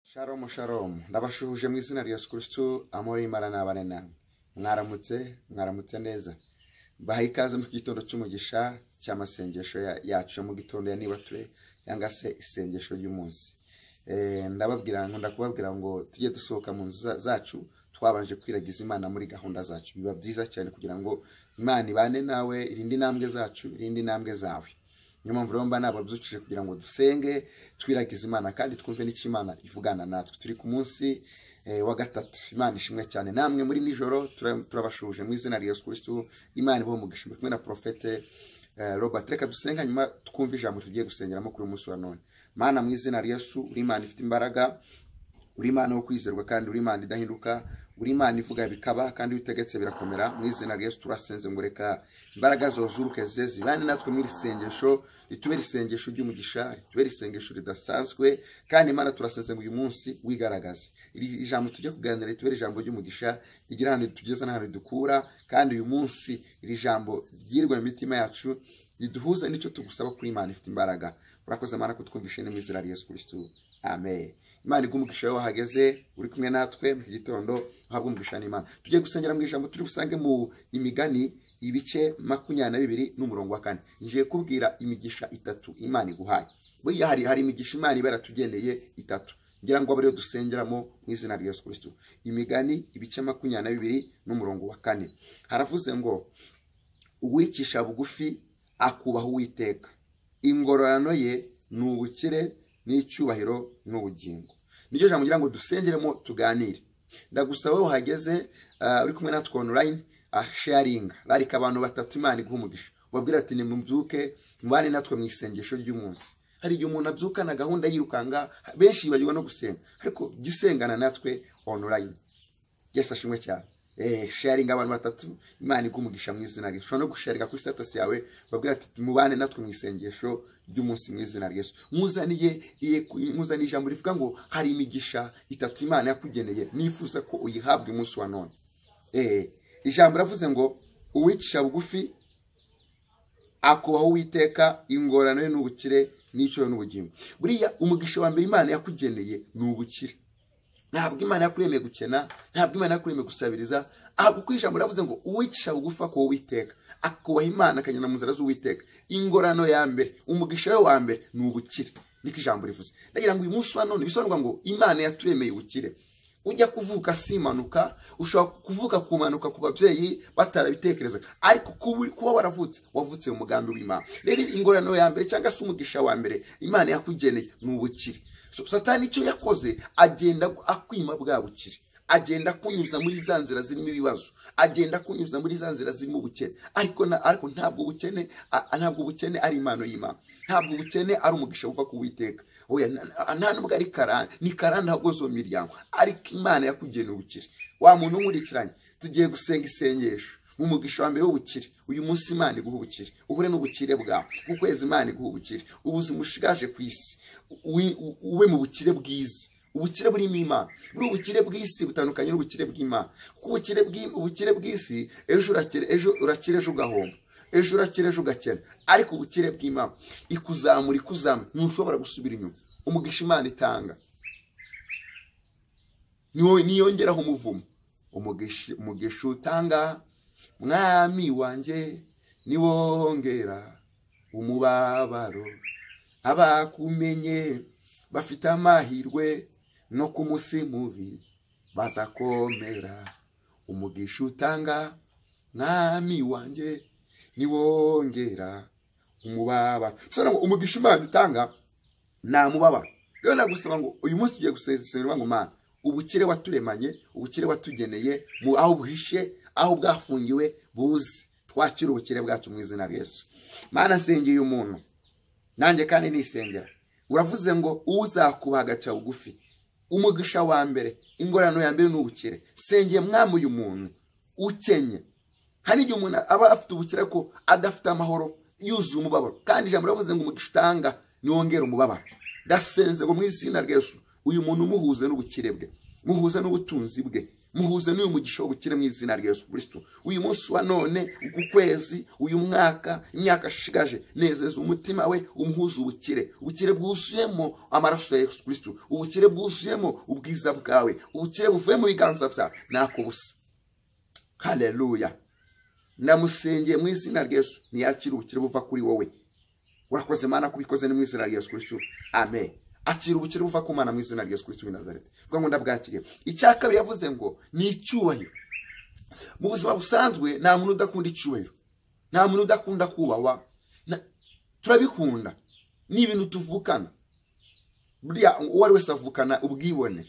sharomu sharomu ndabashuhuje mu izina rya sikuristu amori marana barena mwaramutse mwaramutse neza bahaye ikaze mu gitondo cy'umugisha cy'amasengesho ya- yacu yo mu gitondo ya nibature cyangwa se isengesho ry'umunsi Eh, ndababwira nkunda kubabwira ngo tujye dusohoka mu nzu za- zacu twabanje kwiragiza imana muri gahunda zacu biba byiza cyane kugira ngo imana ibane nawe irinde intambwe zacu irinde intambwe zawe niyo mpamvu rero mba nababyukije kugira ngo dusenge twiragize imana kandi twumve n'icyo imana ivugana natwe turi ku munsi eh, wa gatatu imana ishimwe cyane namwe muri nijoro tura- turabashuhuje mu izina rya yesu kirisitu imana ibaho umugisha muri kumwe na porofete eh, robert reka dusenga nyuma twumve ijambo tugiye gusengeramo kuri uyu munsi wa none mana mu izina rya yesu uri imana ifite imbaraga uri imana wo kwizerwa kandi uri imana idahinduka uri imana ivuga bikaba kandi iyo utegetse birakomera mu izina rya yesu turasenze ngo reka imbaraga zozuruke ze zibane natwe muri iri sengesho ritubere isengesho ry'umugisha ritubere isengesho ridasanzwe kandi imana turasenze ngo uyu munsi wigaragaze iri ijambo tujya kuganira ritubere ijambo ry'umugisha rigira ahantu ritugeza n'ahantu ridukura kandi uyu munsi iri jambo ryirwe mu mitima yacu riduhuza n'icyo tugusaba kuri imana ifite imbaraga urakoze mana kutwumvishe ni mu izina rya yesu kirisitu amen imana iguha umugisha wawe wahageze uri kumwe natwe mu iki gitondo uhabwe umugisha n'imana tujye gusengera mu ijambo turi busange mu imigani ibice makumyabiri na bibiri n'umurongo wa kane ngiye kubwira imigisha itatu imana iguhaye buriya hari hari imigisha imana iba yaratugeneye itatu ngira ngo abe ariyo dusengeramo mu izina rya yesu kirisitu imigani ibice makumyabiri na bibiri n'umurongo wa kane haravuze ngo uwicisha bugufi akubaha uwiteka ingororano ye ni ubukire n'icyubahiro n'ubugingo niryo jambo ngira ngo dusengeremo tuganire ndagusaba wowe uhageze ah, uri kumwe natwe online ah, sharinga rarika abantu batatu imana iguha umugisha ubabwira ati nimubyuke mubane natwe mu isengesho ry'umunsi hari igihe umuntu abyukana gahunda yirukanga benshi yibagirwa no gusenga ariko jya usengana natwe online yesu ashimwe cyane Eh, sharinga abantu batatu imana iguha umugisha mu izina rye ushobora no gusharinga kuri status yawe babwira ati mubane natwe mu isengesho ry'umunsi mu izina rya yesu muzaniye iye- muzaniye ijambo rivuga ngo hari imigisha itatu imana yakugeneye nifuza ko uyihabwa umunsi wa none Eh, ijambo ravuze ngo uwicisha bugufi akubaho uwiteka ingorano ye n'ubukire n'icyo n'ubugingo buriya umugisha wa mbere imana yakugeneye ni ubukire ntabwo imana yakuremeye gukena ntabwo imana yakuremeye gusabiriza ahubwo ku ijambo ravuze ngo uwicisha bugufa ku uwiteka akubaha imana akagenda mu nzira z'uwiteka ingorano ya mbere umugisha we wa mbere ni ubukire niko ijambo rivuze ndagira ngo uyu munsi wa none bisobanurwa ngo imana yaturemeye ubukire ujya kuvuka si impanuka ushobora kuvuka ku mpanuka ku babyeyi batarabitekerezaga ariko kuba- kuba waravutse wavutse mu mugambi w'imana rero ingorano ya mbere cyangwa se umugisha wa mbere imana yakugeneye ni ubukire So, satani icyo yakoze agenda akwima bwa bukire agenda kunyuza muri za nzira zirimo ibibazo agenda kunyuza muri za nzira zirimo ubukene ariko na, ariko ntabwo ubukene a- ntabwo ubukene ari impano y'imana ntabwo ubukene ari umugisha uva ku witeka oya na- na- nta nubwo ari karani ni karani ntagoze uwo miryango ariko imana yakugeneye ubukire wa muntu nkurikiranye tugiye gusenga isengesho mu mugisha wa mbere w'ubukire uyu munsi imana iguha ubukire uhure n'ubukire bwawe ku kwezi imana iguha ubukire ubuzima ushigaje ku isi wi- u- ube mu bukire bwiza ubukire burimo imana buri ubukire bw'isi butandukanye n'ubukire bw'imana kuko ubukire bw'i- ubukire bw'isi ejo urakira ejo urakira ejo ugahomba ejo urakira ejo ugakena ariko ubukire bw'imana ikuzamura ikuzamura ntushobora gusubira inyuma umugisha imana itanga niwo- niyongeraho umuvumo umugisha umugisha utanga mwami wanjye niwongera umubabaro abakumenye bafite amahirwe no ku munsi mubi bazakomera umugisha utanga mwami wanjye niwongera umubabaro bisobanura ngo umugisha imana itanga nta mubabaro rero nagusaba ngo uyu munsi tugiye gusengerwa ngo mana ubukire waturemanye ubukire watugeneye mu aho buhishe aho bwafungiwe buze twakire ubukire bwacu mu izina rya yesu mana nsengeye umuntu nanjye kandi nisengera uravuze ngo uzakubaha agaca bugufi umugisha wa mbere ingorano ya mbere ni ubukire sengeye mwami uyu muntu ukenye hari igihe umuntu aba afite ubukire ko adafite amahoro yuzuye umubabaro kandi ijambo riravuze ngo umugisha utanga niwongere umubabaro ndasenze ngo mu izina rya Yesu uyu muntu umuhuze n'ubukire bwe muhuze n'ubutunzi bwe muhuze n'uyu mugisha w'ubukire mu izina rya yesu kirisito uyu munsi wa none uku kwezi uyu mwaka imyaka ashigaje nezeza umutima we umuhuze ubukire ubukire bwuzuyemo amaraso ya yesu kirisito ubukire bwuzuyemo ubwiza bwawe ubukire buvuye mu biganza byawe ntako busa haleluya ndamusengeye mu izina rya yesu ntiyakire ubukire buva kuri wowe urakoze mana kubikoze ni mu izina rya yesu kirisito amen akira ubukire buva ku mana mu izina rya yesu kirisito w'i nazareti vuga ngo ndabwakiriye icya kabiri yavuze ngo ni icyubahiro mu buzima busanzwe nta muntu udakunda icyubahiro nta muntu udakunda kubahwa na- turabikunda ni ibintu tuvukana buriya uwo ari wese avukana ubwibone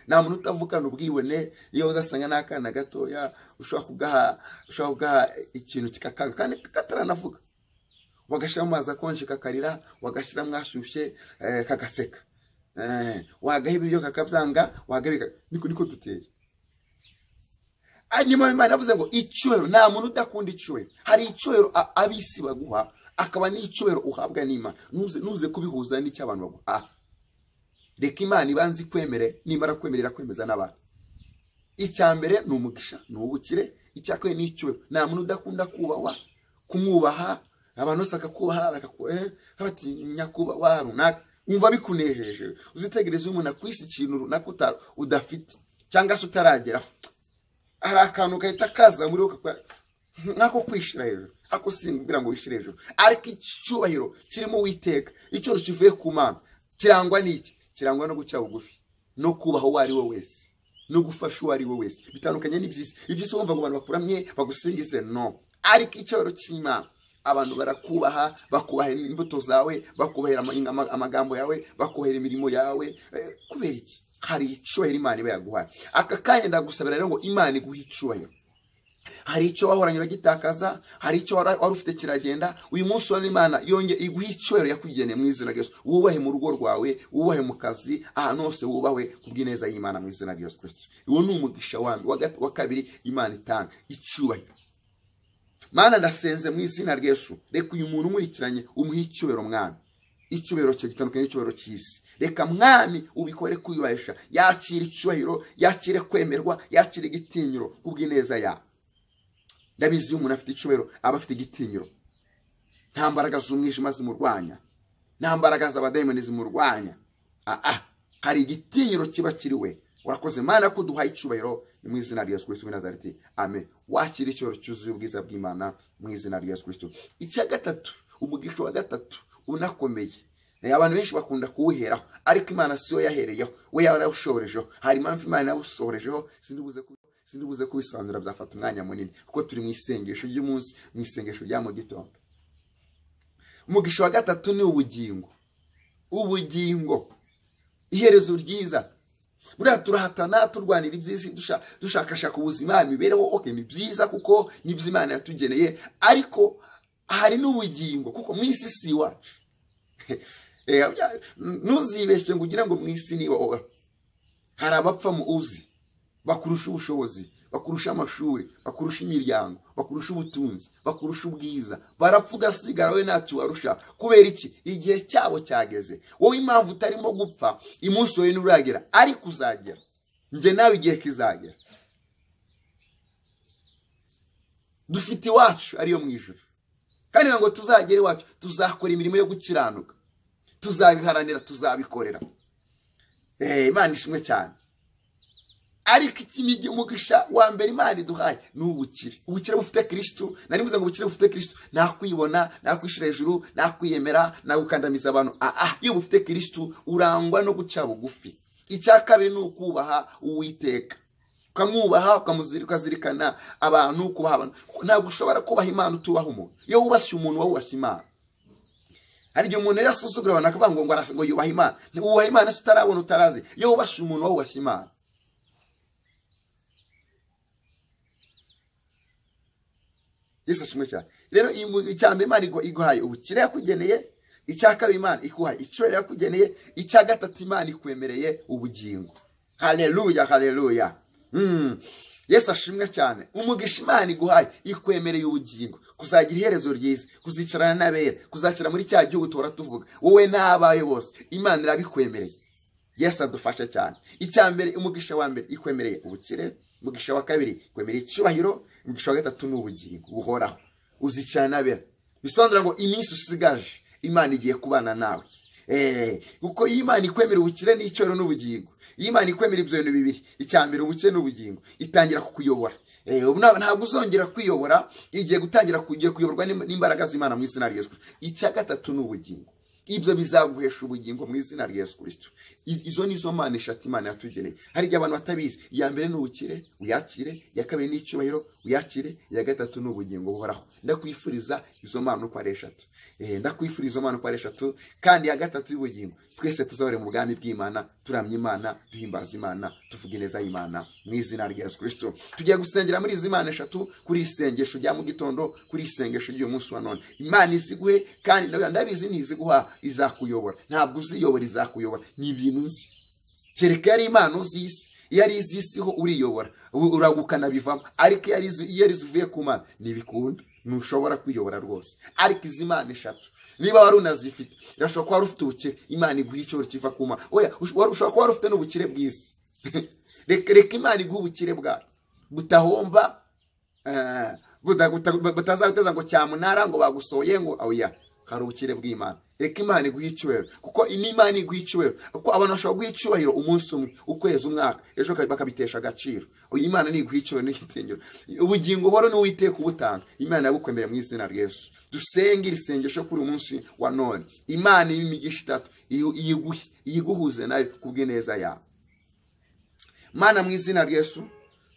nta muntu utavukana ubwibone iyo uzasanga n'akana gatoya ushobora kugaha ushobora kugaha ikintu kikakanga kandi kataranavuga wagashyira mu mazi akonje kakarira wagashyiramo ashyushye eh, kagaseka Eh, wagaha ibiryo kakabyanga wagaha ibika- niko niko duteye Ah, niyo mpamvu imana yavuze ngo icyubahiro nta muntu udakunda icyubahiro hari icyubahiro a- ab'isi baguha akaba n'icyubahiro uhabwa n'imana ntuze ntuze kubihuza n'icy'abantu baguha Ah. reka imana ibanze ikwemere nimara kwemerera kwemeza n'abantu icya mbere ni umugisha ni ubukire icya kabiri ni icyubahiro nta muntu udakunda kubahwa kumwubaha abantu bose bakakubaha bakakubaha eh, bati nyakubahwa runaka wumva bikunejeje uzitegereza umuntu akwisi ikintu runaka uta- udafite cyangwa se utarageraho hari akantu gahita kaza muri wowe kakwa- nk'ako kwishira hejuru ako simbwira ngo wishire hejuru ariko icyubahiro kirimo witeka icyoro kivuye ku mana kirangwa n'iki kirangwa no guca bugufi no kubaha uwo ari we wese no gufasha uwo ari we wese bitandukanye n'iby'isi iby'isi wumva ngo abantu bakuramye bagusingize no ariko icyubahiro cy'imana abantu barakubaha bakubahira imbuto zawe bakubahira ama- ama- amagambo yawe bakubahira imirimo yawe eh, kubera iki hari icyubahiro imana iba yaguhaye aka kanya ndagusabira rero ngo imana iguhe icyubahiro hari icyo wahoranye uragitakaza hari icyo wara- wari ufite kiragenda uyu munsi wa imana yonge iguha icyubahiro yakugeneye mu izina rya yesu wubahe mu rugo rwawe wubahe mu kazi ahantu hose wubahe ku bw'ineza y'imana mu izina rya yesu kirisito uwo ni umugisha wa wa gat- wa kabiri imana itanga icyubahiro mana ndasenze mu izina rya yesu reka uyu muntu umurikiranye umuhe icyubahiro mwami icyubahiro cye gitandukanye n'icyubahiro cy'isi reka mwami ubikore kwiyubahisha yakire icyubahiro yakire kwemerwa yakire igitinyiro ku bw'ineza yawe ndabizi iyo umuntu afite icyubahiro aba afite igitinyiro nta mbaraga z'umwijima zimurwanya nta mbaraga z'abadayimoni zimurwanya aha hari igitinyiro kiba kiri we urakoze mana ko duhaye icyubahiro ni mu izina rya yesu kirisito w'i nazareti amen wakira icyubahiro cyuzuye ubwiza bw'imana mu izina rya yesu kirisito icya gatatu umugisha wa gatatu unakomeye Eh, abantu benshi bakunda kuwuheraho ariko imana siyo yahereyeho we yarawushohorejeho hari impamvu imana yawusohorejeho sindibuze ku sindibuze kubisobanura byafata umwanya munini kuko turi mu isengesho ry'umunsi mu isengesho rya mu gitondo umugisha wa gatatu ni ubugingo ubugingo iherezo ryiza buriya turahatana turwanira iby'isi dusha- dushakashaka ubuzima imibereho okay, ni byiza kuko nibyo imana yatugeneye ariko hari n'ubugingo kuko mu isi si iwacu Eh, bya- ntuzibeshye ngo ugire ngo mu isi ni iwawe hari abapfa mu uzi bakurusha ubushobozi bakurusha amashuri bakurusha imiryango bakurusha ubutunzi bakurusha ubwiza barapfa ugasigara wowe ntacyo ubarusha kubera iki igihe cyabo cyageze wowe impamvu utarimo gupfa umunsi wowe nturagera ariko uzagera njye nawe igihe kizagera dufite iwacu ariyo mu ijuru kandi kugira ngo tuzagere iwacu tuzakora imirimo yo gukiranuka tuzabiharanira tuzabikorera Eh, imana ishimwe cyane ariko ikimigi umugisha wa mbere imana iduhaye ni ubukire ubukire bufite kirisitu nari mvuze ngo ubukire bufite kirisitu nta kwibona nta kwishyira hejuru nta kwiyemera nta gukandamiza abantu ah ah iyo bufite kirisitu urangwa no guca bugufi icya kabiri ni ukubaha uwiteka ukamwubaha ukamuzir- ukazirikana abantu kubaha abantu ntabwo ushobora kubaha imana utubaha umuntu iyo wubashye umuntu wowe wubashye imana hari igihe umuntu rero asuzugura abantu akavuga ngo ngo aras- ngo yubaha imana wubaha imana se utarabona utarazi iyo wubashye umuntu wowe wubashye imana yesu ashimwe cyane rero iyi mu- icya mbere imana igu- iguhaye ubukire yakugeneye icya kabiri imana iguhaye icyubahiro yakugeneye icya gatatu imana ikwemereye ubugingo haleluya haleluya Mm. yesu ashimwe cyane umugisha imana iguhaye ikwemereye ubugingo kuzagira iherezo ryiza kuzicarana n'abera kuzakira muri cya gihugu tuhora tuvuga wowe n'abawe bose imana irabikwemereye yesu adufashe cyane icya mbere umugisha wa mbere ikwemereye ubukire umugisha wa kabiri kwemera icyubahiro umugisha wa gatatu ni ubugingo buhoraho uzicanabera bisobanura ngo iminsi usigaje imana igiye kubana nawe eee kuko iyo imana ikwemera ubukire n'icyoro n'ubugingo iyo imana ikwemera ibyo bintu bibiri icya mbere ubukire n'ubugingo itangira kukuyobora eee ubu ntabwo ntabwo uzongera kwiyobora igiye gutangira kugiye kuyoborwa n'im- n'imbaraga z'imana mu izina rya yesu Kristo. icya gatatu ni ubugingo ibyo bizaguhesha ubugingo mu izina rya yesu kirisito izo ni zo mana eshatu imana yatugeneye hari igihe abantu batabizi iya mbere ni ubukire uyakire iya kabiri ni icyubahiro uyakire iya gatatu ni ubugingo buhoraho ndakwifuriza izo mana uko ari eshatu Eh, ndakwifuriza izo mana uko ari eshatu kandi iya gatatu y'ubugingo twese tuzahore mu bwami bw'imana turamya imana duhimbaza imana tuvuga ineza y'imana mu izina rya yesu kirisito tugiye gusengera muri izi mana eshatu kuri iri sengesho rya mu gitondo kuri iri sengesho ry'uyu munsi wa none imana iziguhe kandi ndabizi- ndabizi ntiziguha izakuyobora ntabwo uziyobora izakuyobora ni ibintu uzi kereka yari imana uzisi iyo ari izisi ho uriyobora u- uragukana bivamo ariko iyo ari izi- iyo ari zivuye ku mana ntibikunda ntushobora kwiyobora rwose ariko izi mana eshatu niba wari unazifite irashobora kuba wari ufite ubukire imana iguha icyoro kiva ku mana oya ush- wari- ushobora kuba wari ufite n'ubukire bwiza reka reka imana iguhe ubukire bwayo butahomba eh, buta- buta- batazaguteza ngo cyamunara ngo bagusohoye ngo oya hari ubukire bw'imana reka imana iguha icyubahiro kuko n'imana iguha icyubahiro kuko abantu bashobora guha icyubahiro umunsi umwe ukwezi umwaka ejo ka- bakabitesha agaciro uyu imana ntiguha icyubahiro n'igitinyiro ubugingo buhoro n'uwiteka ubutanga imana yabukwemerera mu izina rya yesu dusenge iri sengesho kuri uyu munsi wa none imana y'imigisha itatu iyo- iyiguhe iyiguhuze nayo kubw'ineza yawe mana mu izina rya yesu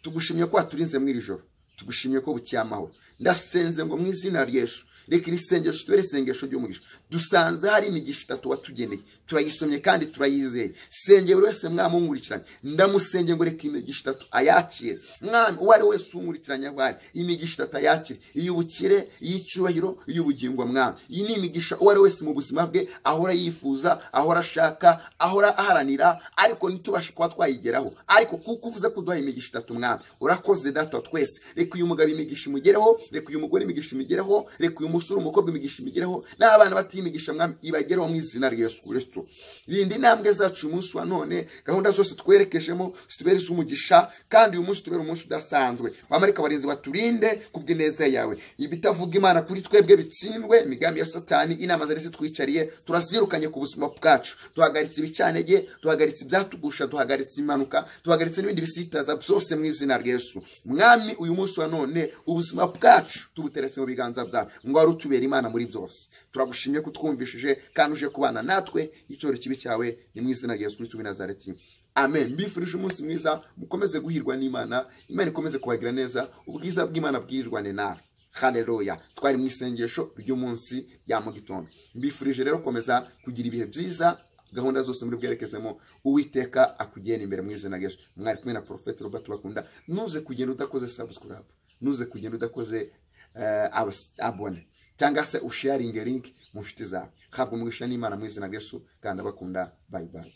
tugushimye ko waturinze muri iri joro tugushimye ko bukiye amahoro ndasenze ngo mu izina rya yesu reka iri sengesho tubere isengesho ry'umugisha dusanze hari imigisha itatu watugeneye turayisomye kandi turayizeye senge buri wese mwami unkurikiranye ndamusenge ngo reka imigisha itatu ayakire mwami uwo ari we wese unkurikiranye aho ari imigisha itatu ayakire iy'ubukire iy'icyubahiro iy'ubugingo mwami iyi ni imigisha uwo ari we wese mu buzima bwe ahora yifuza ahora ashaka ahora aharanira ariko ntitubashe kuba twayigeraho ariko kuko uvuze ko uduha imigisha itatu mwami urakoze data wa twese reka uyu mugabo imigisha imugereho reka uyu mugore imigisha imugereho reka uyu musore umukobwa imigisha imugereho n'abana batiye imigisha mwami ibagereho mu izina rya yesu kirisito rinda intambwe zacu uyu munsi wa none gahunda zose twerekejemo zitubere iz'umugisha kandi uyu munsi tubere umunsi udasanzwe bamarika barinzi baturinde kubw'ineza yawe ibitavuga imana kuri twebwe bitsindwe imigambi ya satani inama zari zitwicariye turazirukanye ku buzima bwacu duhagaritse ibicantege duhagaritse ibyatugusha duhagaritse impanuka duhagaritse n'ibindi bisitaza byose mu izina rya yesu mwami uyu munsi wa none ubuzima bwacu tubuteretse mu biganza byawe ngo wari utubera imana muri byose turagushimye ko utwumvishije kandi uje kubana natwe icyoro kibi cyawe ni mu izina rya yesu kristo w'i nazareti amen mbifurije umunsi mwiza mukomeze guhirwa n'imana imana ikomeze kubagira neza ubwiza bw'imana bwirirwane nawe haleluya twari mu isengesho ry'umunsi ya mu gitondo mbifurije rero gukomeza kugira ibihe byiza gahunda zose muri bwerekezemo uwiteka akugenda imbere mu izina rya yesu mwari kumwe na porofeti robert bakunda nuze kugenda udakoze subscribe nuze kugenda udakoze eh, abas- abone cyangwa se usharinge link mu nshuti zawe habwa umugisha n'imana mu izina rya yesu kandi abakunda bayibaye